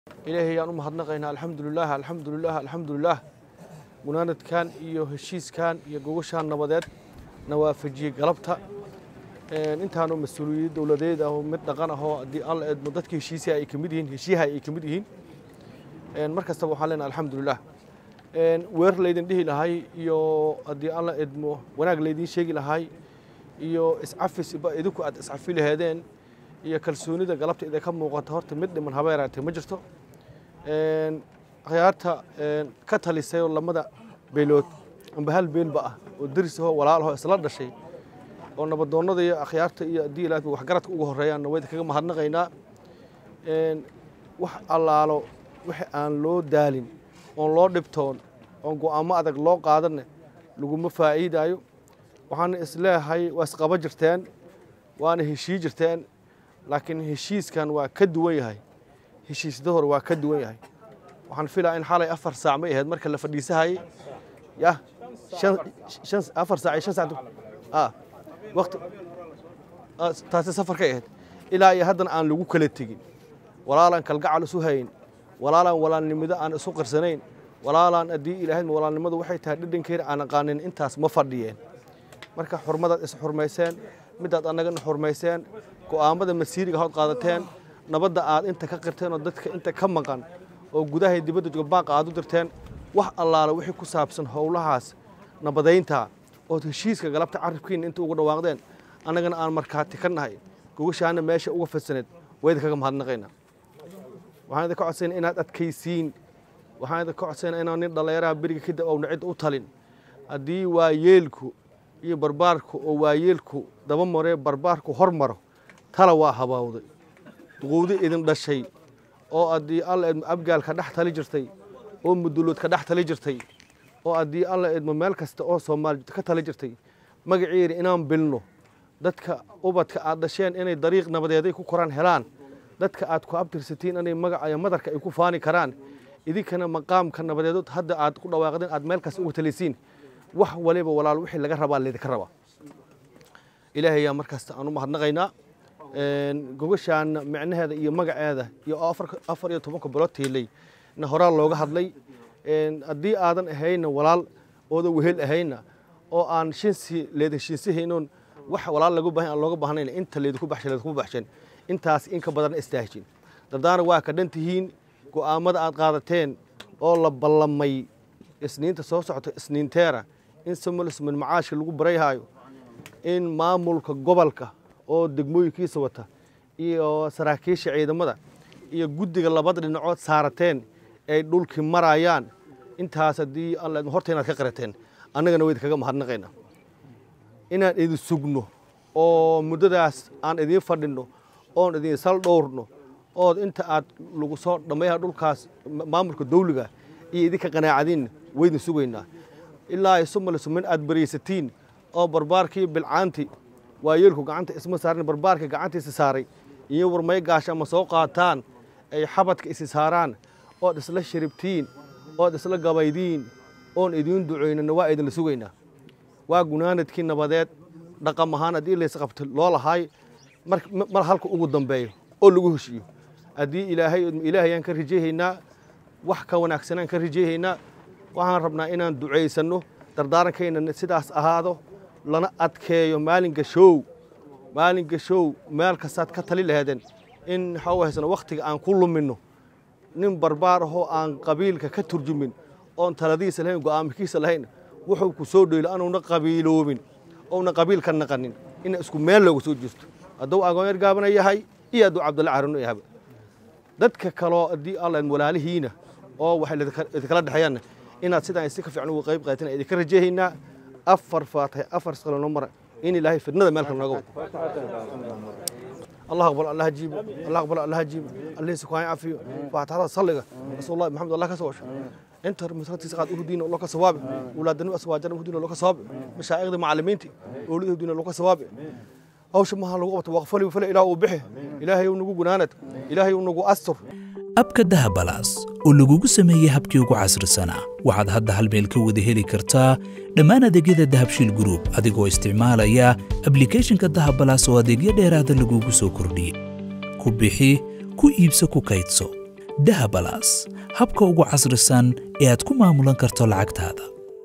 ilaahay ayaan u mahadnaqaynaa alxamdulilaah alxamdulilaah alxamdulilaah munaanadkan iyo heshiiskan iyo gogashaan nabadeed na waafajiyey galabta intaanoo mas-uuliyad dowladeed ah oo mid dhaqan ahoo haddii alla eedmo dadka heshiisiha ay ka mid yihiin heshiyaha ay ka mid yihiin mar kastaba waxaan leenahay alxamdulilah weer laydin dhihi lahay iyo haddii alla edmo wanaag laydin sheegi lahay iyo iscafis ba idinku aad iscafi laheedeen iyo kalsoonida galabta idinka muuqata horta mid dhiman haba yaraatee ma jirto akhyaarta ka talisay oo lamada beelood amba hal beenba ah oo deris ahoo walaalahoo isla dhashay oo nabadoonnada iyo akhyaarta iyo haddii ilaahay waxgaradka ugu horreeyaanna wayda kaga mahadnaqaynaa wax allaalo wixii aan loo daalin oon loo dhibtoon oon go'aamo adag loo qaadanne laguma faa'iidaayo waxaana isleeyahay waa isqaba jirteen waana heshii jirteen laakiin heshiiskan waa ka duwan yahay heshiisda hore waa ka duwan yahay waxaan filaa in xalay afar saac may ahayd marka la fadhiisahayay yah shan afar saac iyo shan saac waqti taasi safarkay ahayd ilaa iyo haddana aan lagu kala tegin walaalaan kalgacal isu hayn walaalaan walaalnimado aan isu qarsanayn walaalaan haddii ilaahayd walaalnimadu waxay tahay dhadhankeeda aan aqaanin intaas ma fadhiyeen marka xurmadaad is xurmayseen midaad annagana xurmayseen go'aamada masiiriga hood qaadateen nabadda aad inta ka qirteen oo dadka inta ka maqan oo gudahay dibadda jooga baaqa aad u dirteen wax allaala wixii ku saabsan howlahaas nabadaynta ood heshiiska galabta carabkiina inta ugu dhawaaqdeen annagana aan markhaati ka nahay gogashaana meesha uga fadsaneed wayda kaga mahadnaqaynaa waxaan idinka codsayna inaad adkaysiin waxaan idinka codsayna inaan nin dhallinyaraha beriga kadib owna cid u talin haddii waayeelku iyo barbaarku oo waayeelku daba maree barbaarku hor maro tala waa habaawday duquudi idin dhashay oo haddii alla edmo abgaal ka dhex tali jirtay oo mudulood ka dhex tali jirtay oo haddii alla edmo meel kasta oo soomaali ka tali jirtay magaceeda inaan bilno dadka ubadka aad dhasheen inay dariiq nabadeeday ku koraan helaan dadka aad ku abtirsatiin inay magaca madarka ay ku faani karaan idinkana maqaamka nabadeedood hadda aad ku dhawaaqdeen aad meel kasta uga talisiin wax waliba walaal wixii laga rabaa laydinka rabaa ilaahay ayaa markasta aan u mahadnaqaynaa gogashaana micnaheeda iyo magaceeda iyo afar iyo tobanka bilood tiilay na horaa looga hadlay haddii aadan ahayna walaal oodan wehel ahayna oo aan shinsi leeda shinsihaynoon wax walaal lagu baahan aan looga baahnayn inta leedinku baxshay leedinku baxsheen intaas in ka badan istaahjin dardaana waa ka dhan tihiin go'aamada aad qaadateen oo la ballamay isniinta soo socota isniinteera in samalisman macaashka lagu barayhaayo in maamulka gobolka oo degmooyinkiisa wata iyo saraakiisha ciidamada iyo guddiga labada dhinacood saarateen ay dhulkii marayaan intaas haddii alla horta inaad ka qirateen annagana wayd kaga mahadnaqayna inaan idin sugno oo muddadaas aan idiin fadhinno oon idin sal dhowrno ood inta aad lagu soo dhammayaha dhulkaas maamulka dawliga iyo idinka qanaacadiin waydin sugaynaa ilaa isumalismin aad baraysatiin oo barbaarkii bilcaanti waayeelku gacanta isma saarin barbaarka gacantiisa saaray iyo warmay gaasha ama soo qaataan ay xabadka isi saaraan ood isla sharibtiin ood isla gabaydiin oon idiin ducaynana waa idinla sugaynaa waa gunaanadkii nabadeed dhaqam ahaan haddii laysqabto loo lahaay mar halka ugu dambeeyo oo lagu heshiiyo haddii ilaahay ilaahayaan ka rajeyhaynaa wax ka wanaagsanaan ka rajeyhaynaa waxaan rabnaa inaan ducaysanno dardaarankayna sidaas ahaado lana adkeeyo maalinka show maalinka show meel kastaad ka tali laheedeen in waxaa haysano wakhtiga aan ku luminno nin barbaar ahoo aan qabiilka ka turjumin oon taladiisa lahayn go'aamkiisa lahayn wuxuu ku soo dheylo anuuna qabiiloobin ouna qabiilka naqanin ina isku meel looga soo jeesto hadduu agoonyar gaabana yahay iyo hadduu cabdulla carino yahaba dadka kaloo haddii alla walaalihiina oo waxay idinkala dhexeeyaanna inaad sidaan si ka fiican uga qayb qaatin idinka rajeehaynaa afar faatahay afar saqalano mara in ilaahay fidnada meelka nooga الله أقبل الله جيب الله أقبل الله جيب الله سكوان عافية فاتحة صلقة رسول الله محمد الله كسوش انت مسرتي سقاد أهدين الله كسواب ولادنا أسواجنا أهدين الله كسواب مشايخ معلمينتي أولي أهدين الله كسواب أو شما هالوقت وغفلي وفلا إله وبحه إلهي ونقو جنانت إلهي ونقو أستر abka dahabalaas oo lagugu sameeyey habkii ugu casrisanaa waxaad hadda hal meel ka wada heli kartaa dhammaan adeegyada dahabshiil group adigoo isticmaalaya ablicathonka dahabalaas oo adeegyo dheeraada lagugu soo kordhiyey ku bixi ku iibso ku kaydso dahabalaas habka ugu casrisan ee aad ku maamulan karto lacagtaada